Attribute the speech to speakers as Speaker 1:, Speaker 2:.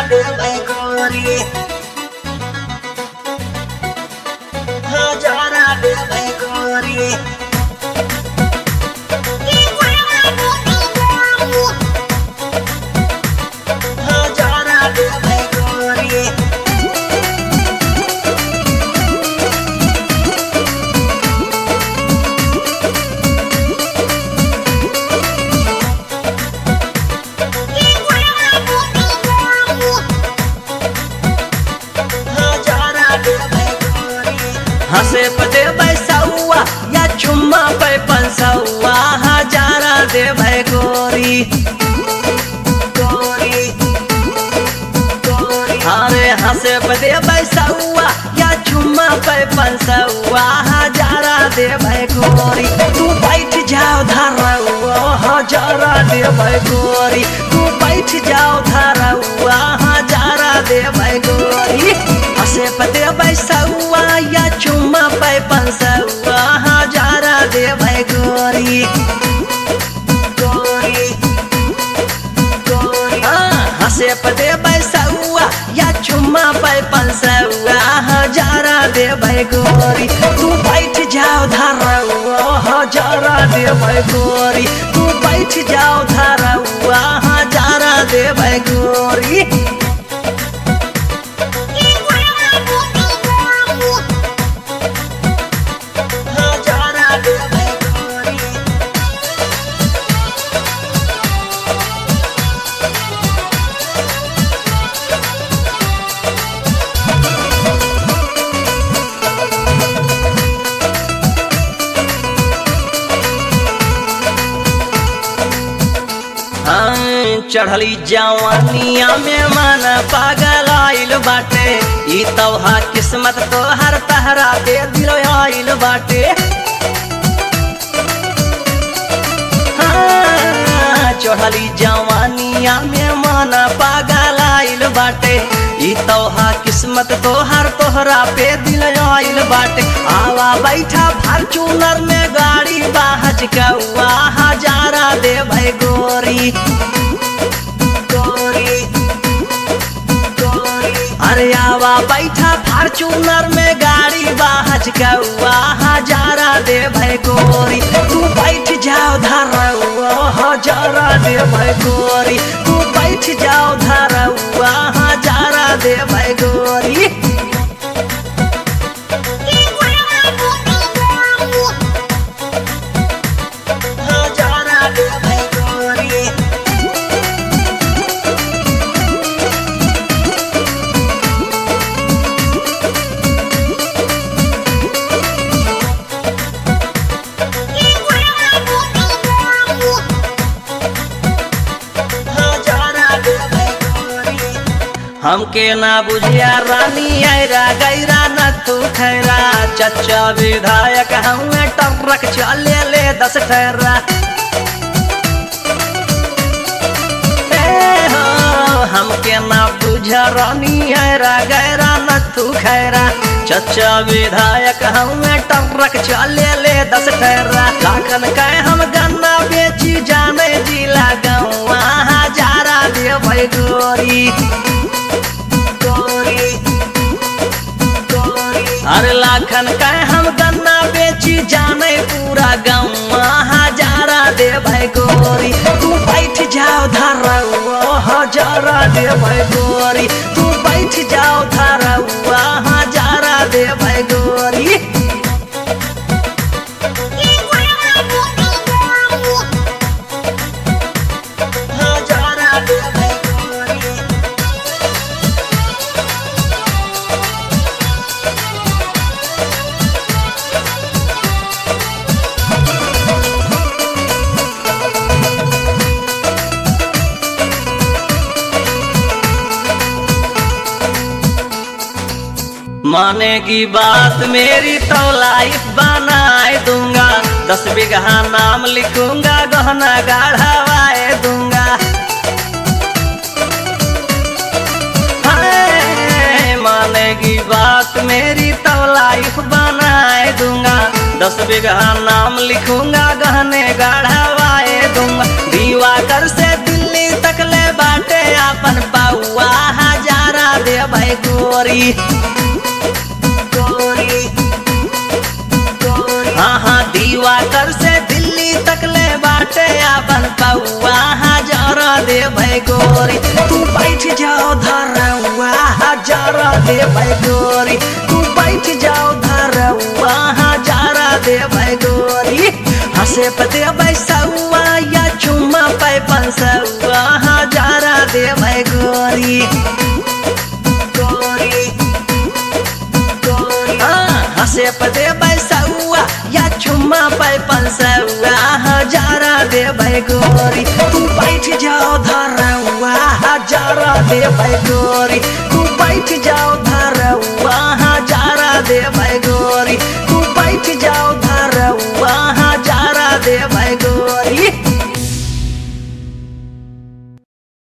Speaker 1: देबै गोरी हजारा देबै गोरी हजारा देबै गोरी हजारा देबै गोरी
Speaker 2: हंसे पे देबै सौआ या चुम्मा पे पंसौआ हजारा देबै गोरी
Speaker 1: गोरी गोरी
Speaker 2: अरे हंसे पे देबै सौआ या चुम्मा पे पंसौआ हजारा देबै गोरी तू बैठ जाओ धरौआ हजारा देबै गोरी तू बैठ जाओ धरौआ हजारा देबै गोरी हंसे पे देबै सौआ या चुम्मा पे पंसौआ हजारा देबै गोरी
Speaker 1: गोरी गोरी
Speaker 2: हंसे पे देबै सौआ या चुम्मा पे पंसौआ हजारा देबै गोरी तू बैठ जाओ धरौआ हजारा देबै गोरी तू बैठ जाओ धरौआ हजारा देबै गोरी
Speaker 1: हजारा देबै गोरी
Speaker 2: हाँ, चढ़ली जवानिया में मन पागल आइल बाटे ई तोहा किस्मत तो हर तहरा दे दिल आइल बाटे हाँ, चढ़ली जवानिया में मन पागल आइल बाटे ई तोहा किस्मत तो हर तोहरा पे दिल आइल बाटे आवा बैठा फॉर्चूनर में गाड़ी बाहज कौआ हजारा देबै गोरी
Speaker 1: गोरी गोरी
Speaker 2: अरे आवा बैठा फॉर्चूनर में गाड़ी बाहज कौआ हजारा देबै गोरी तू बैठ जाओ धरौआ हजारा देबै गोरी तू बैठ जाओ धरौआ हजारा देबै गोरी
Speaker 1: हजारा देबै गोरी हजारा देबै गोरी
Speaker 2: हमके ना बुझिया रानी ऐरा गैरा न तू खैरा चचा विधायक हमें टरक चले ले दस ठहरा ए हो, हमके ना बुझ रानी ऐरा गैरा न तू खैरा चचा विधायक हमें टरक चले ले दस ठहरा लाखन कह हम गन्ना बेची जाने जिला गौआ हजारा देबै गोरी
Speaker 1: गोरी गोरी
Speaker 2: अरे लाखन का हम गन्ना बेची जाने पूरा गाँव हजारा देबै गोरी तू बैठ जाओ धरौआ हजारा देबै गोरी तू बैठ जाओ धरौआ हजारा देबै गोरी
Speaker 1: हजारा देबै गोरी
Speaker 2: मानेगी बात मेरी तो लाइफ बनाए दूंगा दस बीघा नाम लिखूंगा गहना गाढ़ावाए दूंगा हाय, मानेगी बात मेरी तो लाइफ बनाए दूंगा दस बीघा नाम लिखूंगा गहने गाढ़ावाए दूंगा दीवा कर से दिल्ली तक ले बाटे अपन बउआ हजार गोरी
Speaker 1: गोरी गोरी
Speaker 2: हाँ हाँ दीवा कर से दिल्ली तक ले बाटे अपन पौआ हजार दे भाई गोरी तू बैठ जाओ धरवा हजार दे भाई गोरी तू बैठ जाओ धरवा हजार दे भाई गोरी हंसे पते बैसौआ या चुम्मा पे पंसौआ हजार दे भाई गोरी
Speaker 1: गोरी गोरी
Speaker 2: हाँ, हंसे पते बैसौआ या चुम्मा पे पंसौआ हजारा दे भाई गोरी तू बैठ जाओ धरवा हजारा दे भाई गोरी तू बैठ जाओ धरवा हजारा दे भाई गोरी